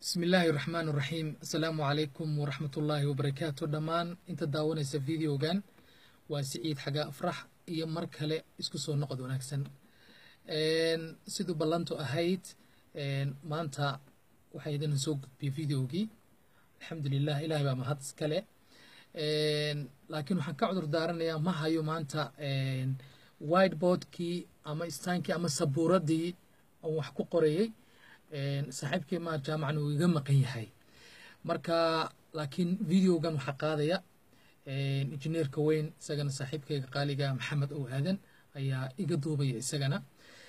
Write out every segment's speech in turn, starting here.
bismi illaahi raxmaan raxiim assalaamu calaykum waraxmat ullaahi wabarakaatu dhammaan inta daawanaysa videogan waa siciid xaga afrax iyo mar kale isku soo noqod wanaagsan siduu ballantu ahayd maanta waxaa idin soo gudbiyey videogii alxamdulilah ilahay baa mahad iskale laakiin waxaan ka cudur daaranayaa ma hayo maanta whiteboardkii ama istaankii ama sabuuradii aan wax ku qorayey saaxiibkii ma jaamacan uu iga maqan yahay marka laakiin videogan waxaa qaadaya injineerka weyn isagana saaxiibkayga qaaliga maxamed ow aadan ayaa iga duubaya isagana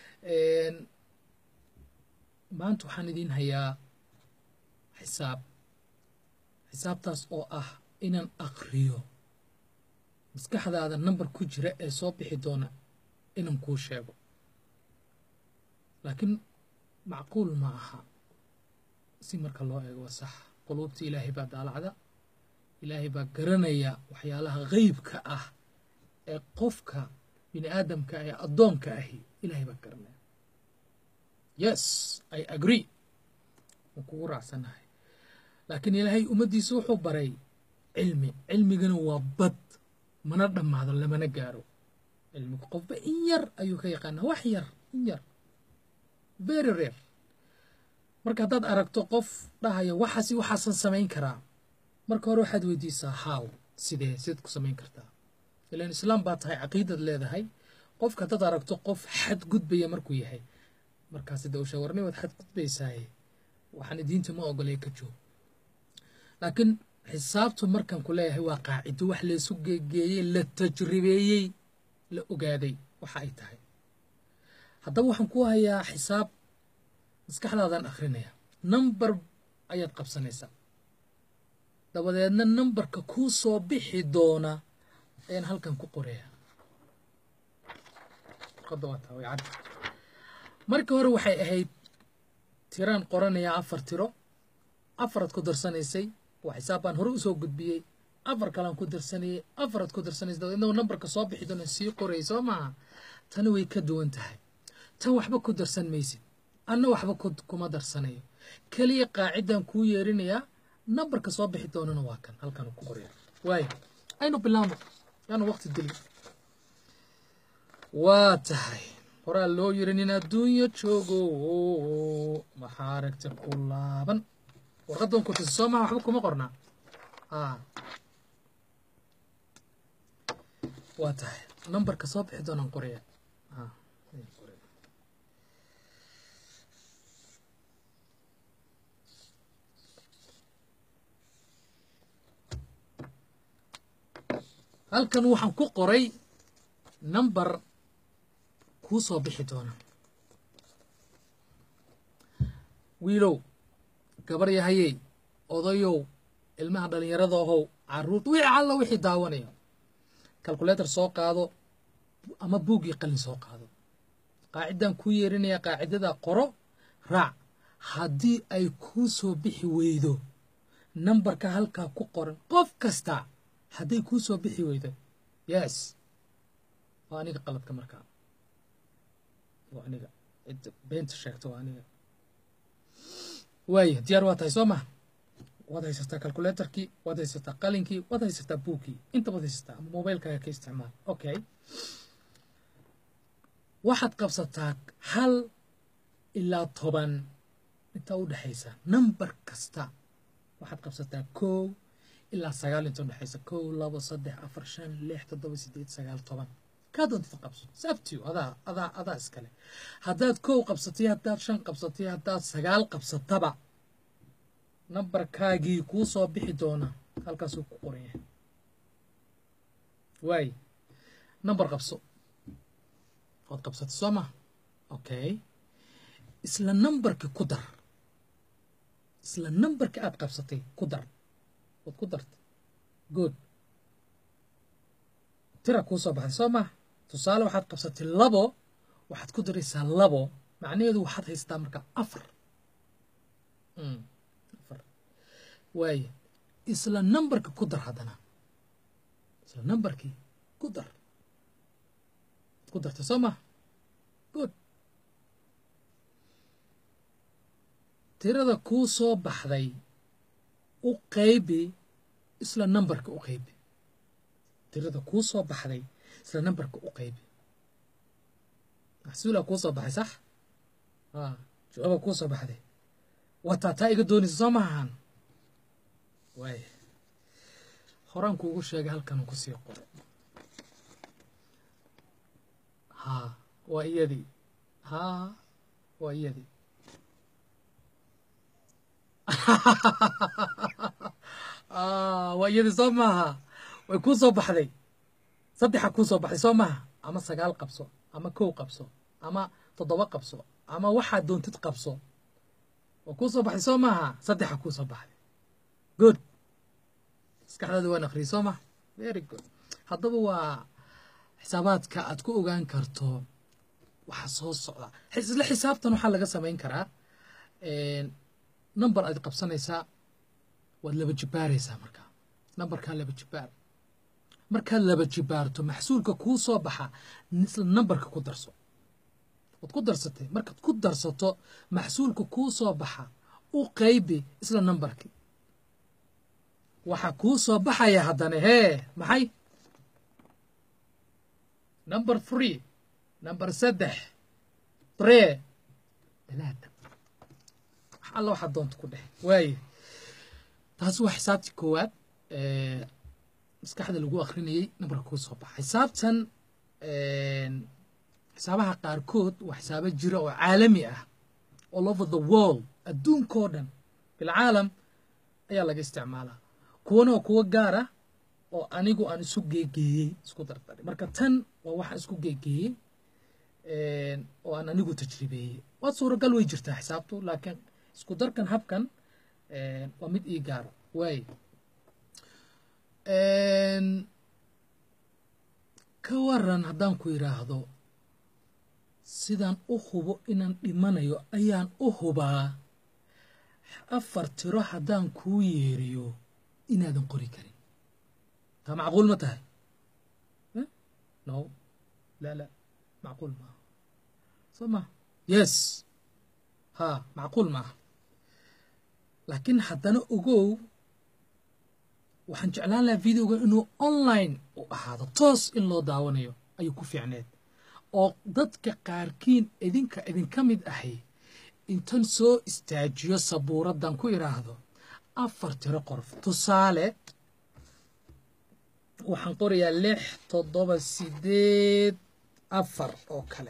maanta waxaan idiin hayaa xisaab xisaabtaas oo ah inaan aqriyo maskaxdaada number ku jira ee soo bixi doona inaan kuu sheego laakiin macquul ma aha si marka loo eego waa sax quluubta ilaahay baa daalacda ilaahay baa garanaya waxyaalaha qeybka ah ee qofka bini aadamka ee addoonka ahi ilaahay baa garanaya yes i agree waan kugu raacsanahay laakiin ilaahay ummaddiisa wuxuu baray cilmi cilmigana waa bad mana dhammaado lamana gaaro cilmigu qofba in yar ayuu ka yaqaanaa wax yar in yar very rare marka haddaad aragto qof dhahaya waxaasi waxaasan samayn karaa marka hore waxaad weydiisaa how sidee sidaad ku samayn kartaa ilaan islaam baa tahay caqiidad leedahay qofka haddaad aragto qof xadgudbaya markuu yahay markaasi de usha warnay waad xadgudbaysaaye waxaan diinta ma ogolay ka joog laakiin xisaabtu markaan ku leeyahay waa qaacido wax laysu geegeeyey la tajribeeyey la ogaaday waxa ay tahay haddaba waxaan ku hayaa xisaab maskaxdaadaan akhrinaya number ayaad qabsanaysaa dabadeedna numberka kuu soo bixi doona ayaan halkan ku qoraya markii hore waxay ahayd tiraan qoranayaa afar tiro afaraad ku darsanaysay waa xisaab baan hore usoo gudbiyey afar kalaan ku darsanayay afaraad ku darsanaysa dabadeedna numberka soo bixi doona sii qorayay soo maaha tani way ka duwan tahay tan waxba ku darsan maysid anna waxba kuma darsanayo keliya qaacidan kuu yeerinayaa nambarka soo bixi doonana waa kan halkan ku qorya waayo aynu bilaabno yaanu waqti dili waa tahay horaa loo yiri nin adduunyo joogo maxaa aragta ku laaban warqadan ku tusi soo maha waxba kuma qornaa waa tahay nambarka soo bixi doonaan qoraya halkan waxaan ku qoray number kuu soo bixi doona wiilow gabar yahayey odayow ilmaha dhallinyarada ahow caruurta wixii alla wixii daawanaya calculator soo qaado ama buug iyo qalin soo qaado qaacidaan kuu yeerinaya qaacidada qoro raac haddii ay kuu soo bixi weydo nambarka halkaa ku qoran qof kasta hadday kuu soo bixi weydo yes waa aniga qaladka markaa waa aniga cidda beenta sheegto waa aniga waaya diyaar waa tahay soo maha waad haysataa calculatorkii waad haysataa qalinkii waad haysataa buugkii inta waad haysataa ama mobilekaaga ka isticmaal okay waxaad qabsataa hal ilaa toban intaa u dhexaysa number kasta waxaad qabsataa kow ilaa sagaal inta udhexaysa kow labo saddex afar shan lix toddoba sideed sagaal toban kaa doontid qabso sabtiyo adaa adaa adaa iskale haddaad kow qabsatay haddaad shan qabsatay haddaad sagaal qabsataba nambarkaagii kuu soo bixi doona halkaasuu ku qoran yahay waay namber qabso waad qabsatay soo ma okay isla nambarkii ku dar isla nambarkii aad qabsatay ku dar waad ku dartay good tira kuu soo baxday soo maa tusaale waxaad qabsatay labo waxaad ku daraysaa labo macnaheedu waxaad haysataa marka afar afar waaye isla nambarkii ku dar haddana isla nambarkii ku dar waad ku dartay soo maa good tirada kuu soo baxday u qaybi isla nambarka u qaybi tirada kuu soo baxday isla nambarka u qaybi maxsuula kuu soo baxay sax a jawaaba kuu soo baxday wataa taa iga doonaysa soo maahan waay horaan kuugu sheegay halkan kusii qoray haa waa iyadii haa waa iyadii waa iyadii soo maaha way kuu soo baxday saddexa kuu soo baxday soo maaha ama sagaal qabso ama kow qabso ama toddoba qabso ama waxaad doontid qabso waa kuu soo baxday soo maaha saddexa kuu soo baxday good maskaxdaada waan akhriyay soo maha very good haddaba waa xisaabaadka aad ku ogaan karto waxa soo socda isla xisaabtan waxaa laga samayn karaa number aad qabsanaysaa waad laba jibaaraysaa markaa numberkaa laba jibaar markaad laba jibaarto maxsuulka kuu soo baxa isla numberka ku darso waad ku darsatay markaad ku darsato maxsuulka kuu soo baxa u qaybi isla numberkii waxaa kuu soo baxaya haddana hee maxay number three number saddex bree talaata wax alla waxaad doonta ku dheh waaye taasi waa xisaabtii koowaad maskaxda lagu akrinayey nambarka kuu soo baxa xisaabtan xisaabaha qaarkood waa xisaabo jira oo caalami ah all over the world adduunkao dhan bilcaalam ayaa laga isticmaalaa kuwana waa kuwo gaar ah oo anigu aan isu geegeeyey isku dardaray marka tan waa waxaan isku geegeeyey oo aan anigu tajribeeyey waa suuragal way jirtaa xisaabtu laakiin isku darkan habkan waa mid ii gaaro waaye ka waran haddaan ku yidhaahdo sidaan u hubo inaan dhimanayo ayaan u hubaa afar tiro haddaan kuu yeeriyo inaadan qori karin taa macquul ma tahay no la la macquul maaha soo ma yes ha macquul maaha laakiin haddana ogow waxaan jeclaan lahaa videoga inuu online u ahaado toos in loo daawanayo ayuu ku fiicneed oo dadka qaarkiin idinka idinka mid ahay intan soo istaajiyo sabuuraddan ku idhaahdo afar tiro qorf tusaale waxaan qorayaa lix toddoba sideed afar oo kale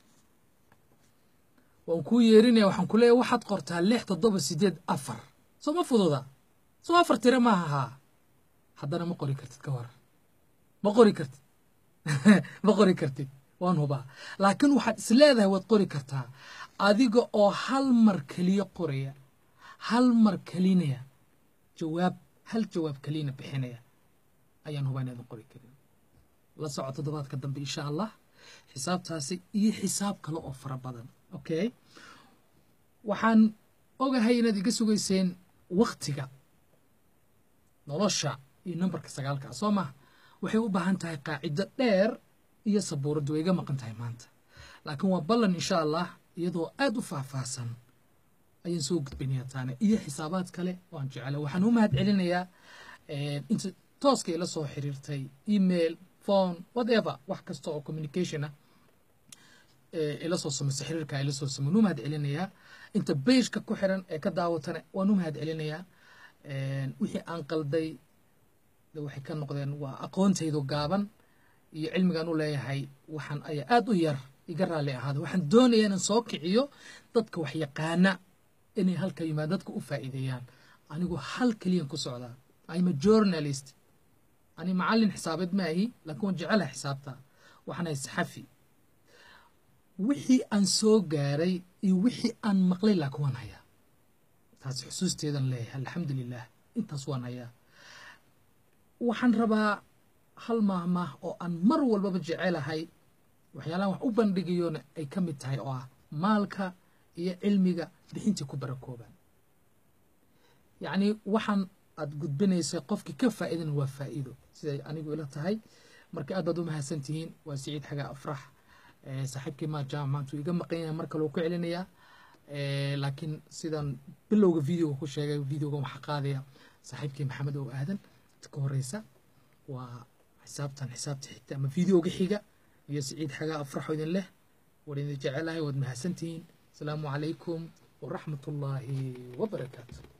waan kuu yeerinaya waxaan ku leeyahy waxaad qortaa lix toddoba sideed afar soo ma fududa soo afar tiro maaha haa haddana ma qori kartid ka waran ma qori kartid ma qori kartid waan hubaa laakiin waxaad is leedahay waad qori kartaa adiga oo hal mar keliya qoraya hal mar kelinaya jawaab hal jawaab keliyana bixinaya ayaan hubaa inaadan qori karin la soco toddobaadka dambe insha allah xisaabtaasi iyo xisaab kale oo fara badan okay waxaan ogahay inaad iga sugayseen waktiga nolosha iyo numberka sagaalka soo maha waxay u baahan tahay qaacido dheer iyo sabuuraddu way iga maqan tahay maanta laakiin waa ballan insha allah iyadoo aad u faahfaahsan ayaan soo gudbinayaa taane iyo xisaabaad kale waan jecela waxaan u mahad celinayaa inta tooska ila soo xiriirtay email phone whatever wax kasta oo communication ah ila soo samaysa xiriirka ila soo samay waan u mahad celinayaa inta beijka ku xiran ee ka daawatana waan u mahad celinayaa wixii aan qalday waxay ka noqdeen waa aqoontaydu gaaban iyo cilmigaan u leeyahay waxaan ayaa aad u yar iga raalli ahaada waxaan doonayaa inaan soo kiciyo dadka wax yaqaana inay halka yimaad dadka u faa'iideeyaan anigu hal keliyan ku socdaa I'm a journalist ani macallin xisaabeed ma ahi laakiin waan jecelahay xisaabta waxaan ahay saxafi wixii aan soo gaaray iyo wixii aan maqlay laakiin waan hayaa taas xusuusteedan leeyahay alxamdulilah intaas waan hayaa waxaan rabaa hal maahmaah oo aan mar walbaba jecelahay waxyaalahan wax u bandhigayona ay ka mid tahay oo ah maalka iyo cilmiga bixintii ku barakoobaan yacni waxaan aad gudbinaysay qofkii ka faa'iidana waa faa'iido siday anigu ila tahay marka aad baad u mahadsan tihiin waa siciid xagaa afrax saaxiibkii maa jaamac maanta uu iga maqan yahay mar kale uu ku celinayaa laakiin sidaan bilowga videoga ku sheegay videoga waxaa qaadaya saaxiibkii maxamed oo aadan ka horeysa waa xisaabtan xisaabta xigta ama videoga xiga iyo siciid xagaa afraxo idin leh war idin jecelahay waad mahadsantihiin asalaamu calaykum waraxmat ullaahi wabarakaatu